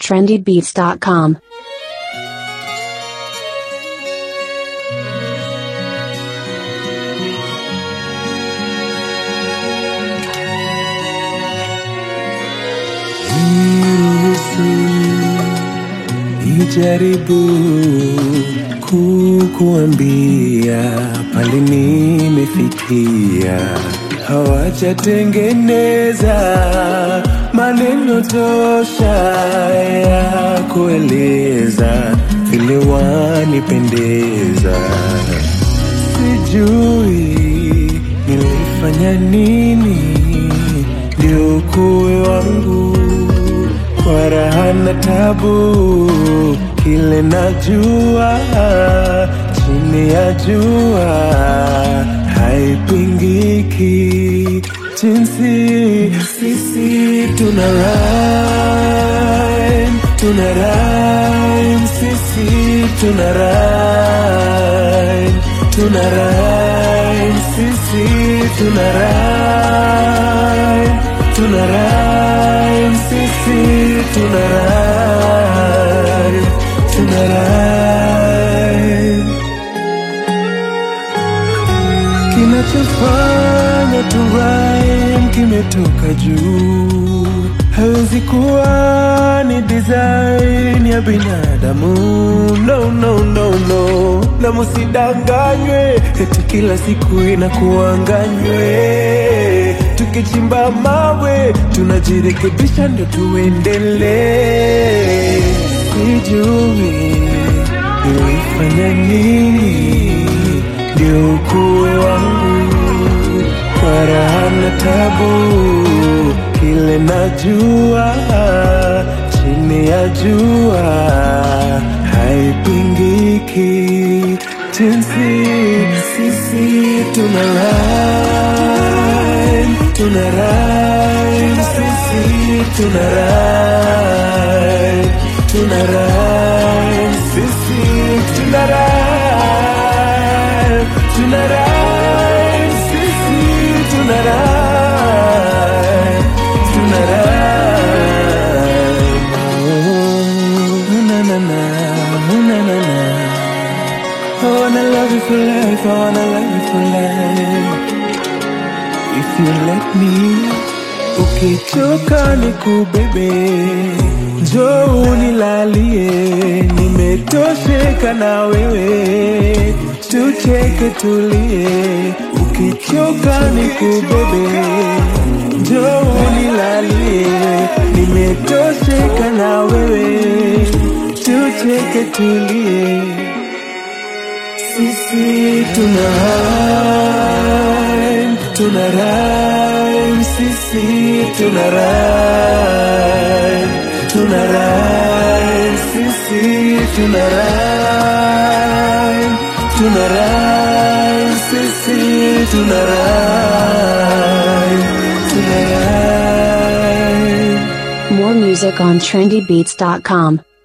trendybeats.com. Niruhusu nijaribu kukuambia pale nimefikia, hawajatengeneza maneno tosha ya kueleza vile wanipendeza. Sijui nilifanya nini ndio kuwe wangu kwa raha na tabu, kile najua chini ya jua haipingiki, jinsi sisi tuna rhyme, tuna rhyme, sisi tuna rhyme, tuna rhyme, sisi tuna rhyme, tuna rhyme, sisi tuna rhyme, tuna rhyme. Kinachofanya tu rhyme kimetoka juu, hawezi kuwa ni design ya binadamu. No, no, no, no, na musidanganywe eti kila siku inakuanganywe. Tukichimba mawe tunajirekebisha, ndo tuendelee. Sijui nilifanya nini ndio ukuwe wangu kwa raha na tabu, kile najua chini ya jua haipingiki, jinsi sisi tuna rhyme, tuna rhyme, sisi tuna rhyme, tuna rhyme, sisi tuna rhyme, tuna rhyme, sisi tuna rhyme, tuna rhyme. Oh, na na na, na na na. I wanna love you for life, I wanna love you for life. If you let me, ukichoka nikubebe, njoo unilalie, nimetosheka na wewe, tucheke tulie. Ukichoka nikubebe, njoo unilalie, nimetosheka na wewe, tucheke tulie. Sisi tuna rhyme, tuna rhyme, sisi tuna rhyme, tuna rhyme, sisi tuna rhyme, tuna rhyme, sisi tuna rhyme, tuna rhyme. More music on trendybeats.com.